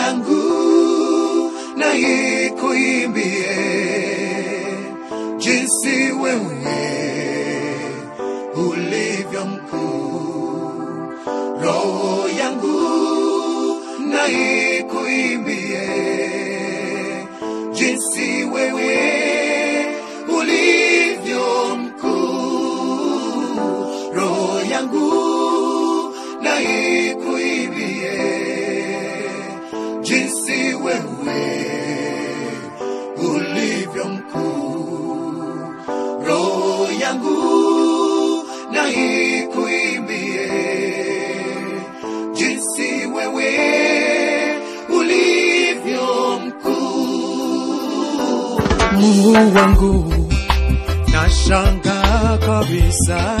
yangu na ikuimbie jinsi wewe ulivyo mkuu. Roho yangu na ikuimbie jinsi wewe ulivyo mkuu. Roho yangu na ikuimbie jinsi wewe ulivyo mkuu. Roho yangu na ikuimbie jinsi wewe ulivyo mkuu. Mungu wangu, nashangaa kabisa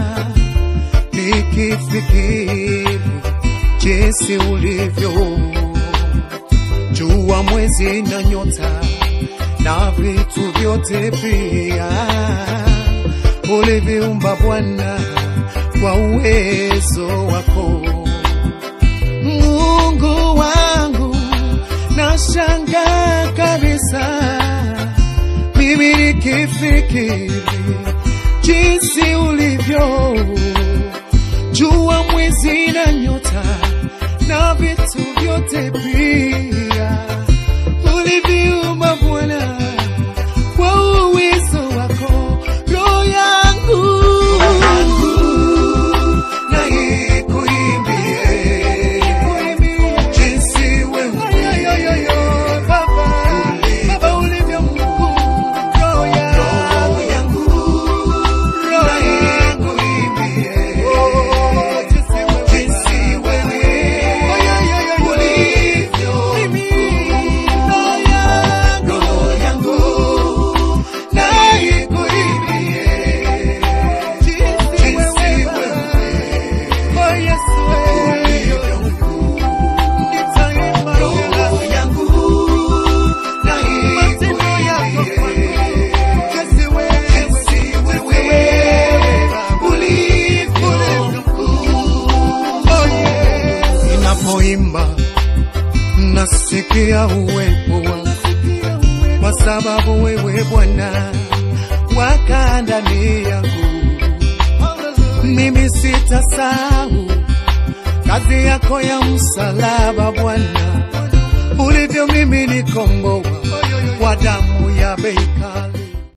nikifikiri jinsi ulivyo jua, mwezi na nyota na vitu vyote pia uliviumba Bwana kwa uwezo wako. Mungu wangu, nashangaa kabisa mimi nikifikiri jinsi ulivyo jua, mwezi na nyota na vitu vyote pia uliviumba Bwana kwa uwezo wako. Roho yangu na ikuimbie jinsi wewe Baba ulivyo mkuu. Roho yangu na ikuimbie jinsi wewe ulivyo mkuu. Roho yangu na ikuimbie jinsi wewe ulivyo mkuu. Roho yangu na ikuimbie jinsi wewe ulivyo mkuu. Ninapoimba nasikia uwepo wako, kwa sababu wewe Bwana wakaa ndani yangu. Mimi sitasahau kazi yako ya msalaba Bwana, ulivyo mimi nikomboa kwa damu ya bei kali.